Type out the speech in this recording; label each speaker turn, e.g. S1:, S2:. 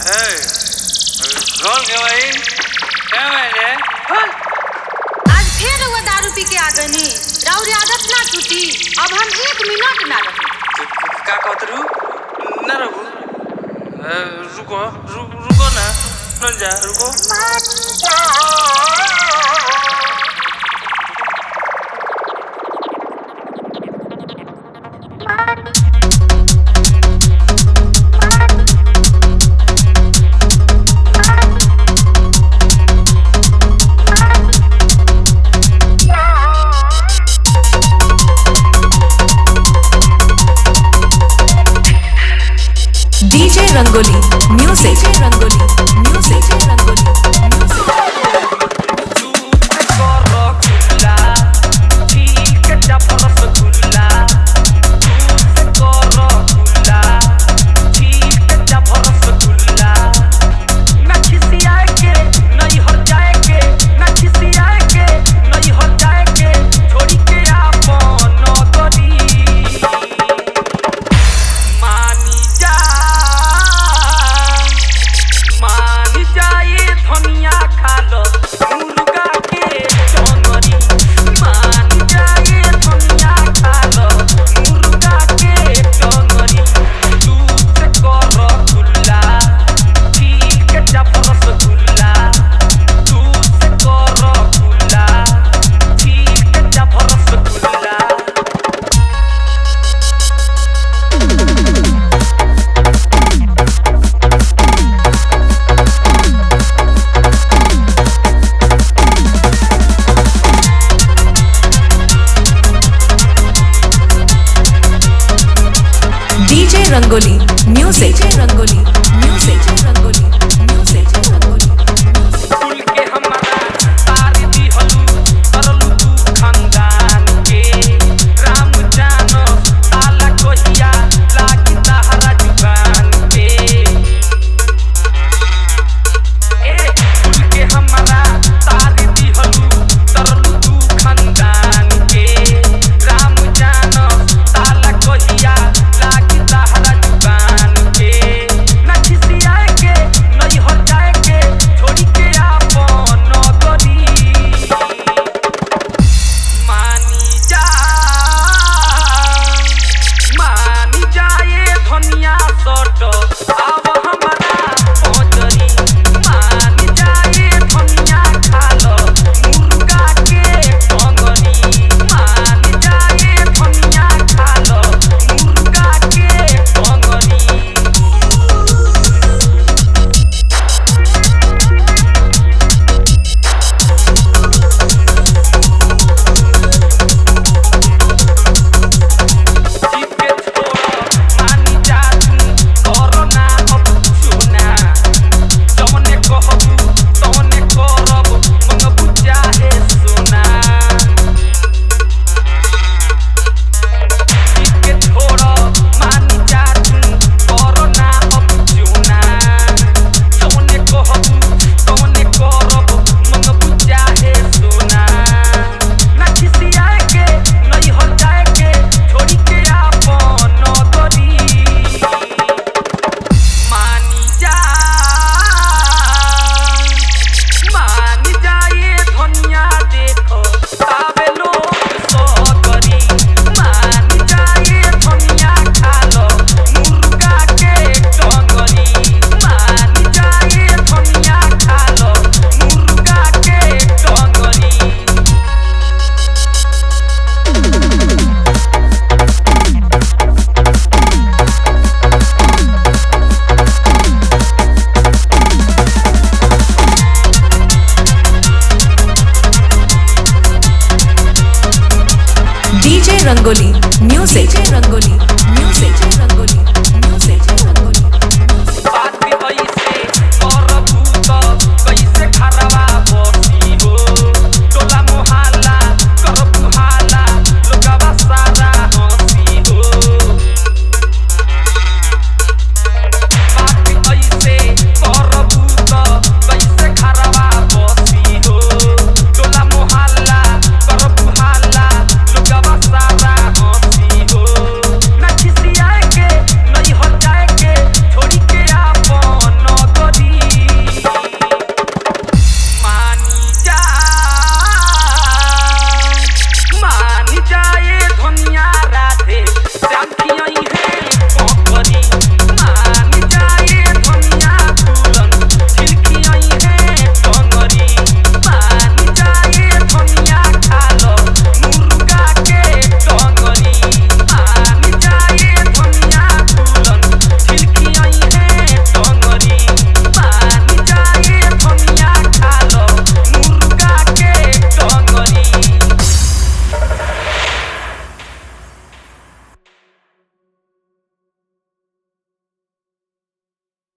S1: Hey, कौन के भाई क्या मैंने कौन
S2: आज फिर वो दारू पी के आ गनी राउर आदत ना छूटी अब हम एक मिनट ना रही
S1: का कहत रू ना रहू ए, रुको रु, रुको ना न जा रुको
S3: DJ Rangoli Music Rangoli Music Rangoli Music
S4: मानी जा मान जाए धनिया खा लो मुर्गा के चंगरी मान जाए धनिया खा लो मुर्गा के चंगरी दूध से कर गुल्ला चील के जबरस गुल्ला दूध से कर गुल्ला चील के जबरस गुल्ला
S3: DJ Rangoli Music Rangoli Music Rangoli Music Rangoli Music
S4: फूल के हमारा तार दिहलू करलू तू खानदान के राम जानो आला कोहिया लागी तहरा जुबान के ए फूल के हमारा तार दिहलू करलू तू खानदान के राम जानो आला कोहिया लागी तहरा जुबान के ना खिसियाए के नहीं हो जाए के छोड़ी के आपन गरी मानी जा मानी जाए धनिया सट अब हमारा पजरी मानी जाए धनिया खालो मुर्गा के टंगरी मानी जाए धनिया खालो मुर्गा के टंगरी जीत के छोड़ मानी जा तू कोरोना अब सुना जौने कहबू तौने करब मंगबू चाहे सोना जीत के छोड़ मानी जा तू कोरोना अब सुना जौने कहबू तौने करब मंगबू चाहे सोना ना खिसियाए के नहीं हो जाए के छोड़ी के आपन गरी मानी जा मानी जाए धनिया देखो तावे लोग सगरी मानी जाए धनिया खा लो मुर्गा के टंगरी मानी जाए धनिया खा लो मुर्गा के टंगरी
S3: DJ Rangoli Music Rangoli